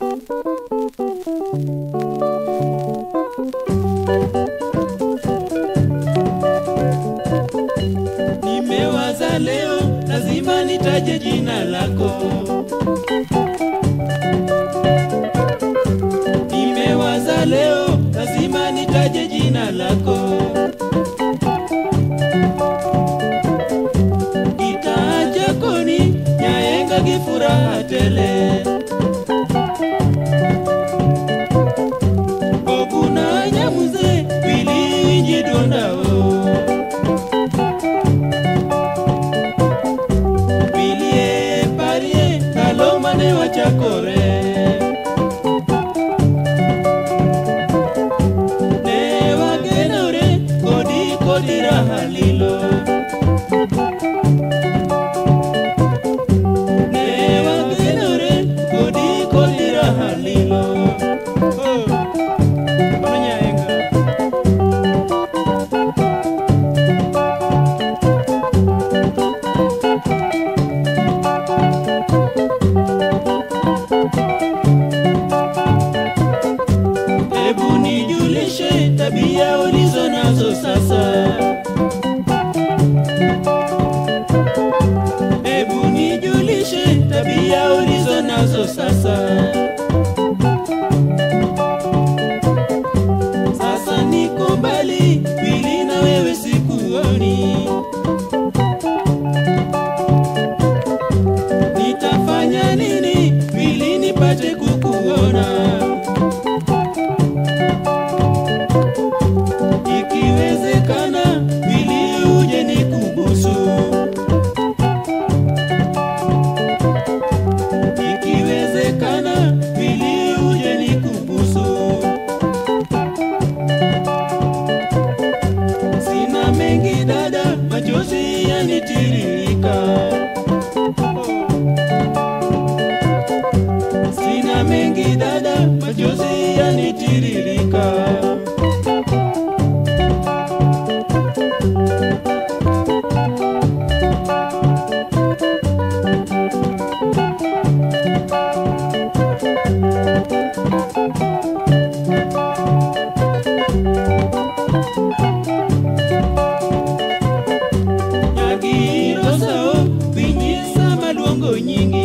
Nimewaza leo lazima nitaje jina lako. Nimewaza leo lazima nitaje jina lako. Kitaa chakoni nyaenga kifuraha tele. Bobuna nyamuze bilinji dondao. Bilie parie kalomane wachakore Ne wagenore kodi kodi raha lilo Ne wagenore kodi kodi raha lilo Oh, Bwana Nyaenga. Hebu nijulishe tabia ulizo nazo sasa. Hebu nijulishe tabia ulizo nazo sasa. Sasa niko mbali, wili na wewe sikuoni. Nitafanya nini ili nipate kukuona? Ikiwezekana ili uje nikubusu, ikiwezekana ili uje nikubusu. Sina mengi dada, machozi yanitiririka. Sina mengi dada, machozi yanitiririka. Nyagiro sao, vinyisa maluongo nyingi.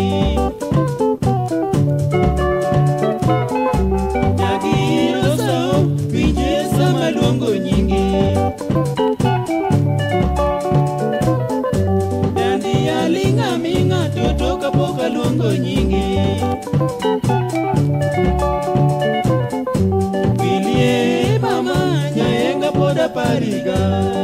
Nyagiro sao, vinyisa maluongo nyingi. Dandi alinga minga toto kapok aluongo nyingi. Wilie mama nyaenga pod apariga.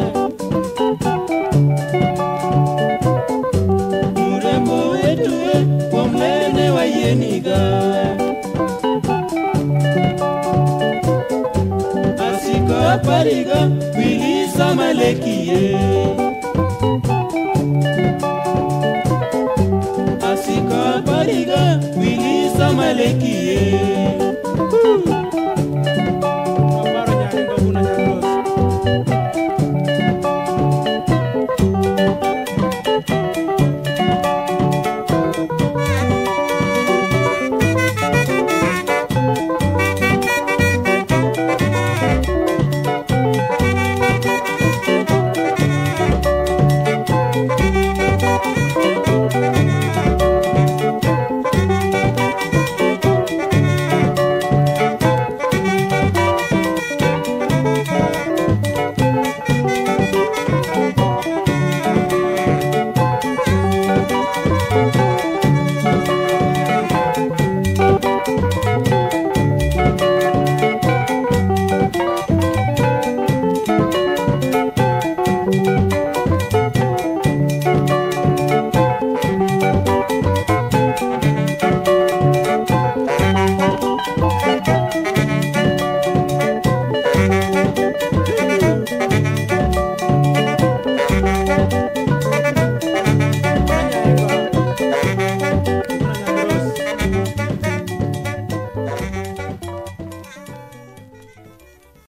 Urembo wetu we kuom lene wayieniga. Asiko apariga wili sama lekie. Asiko apariga wili sama lekie.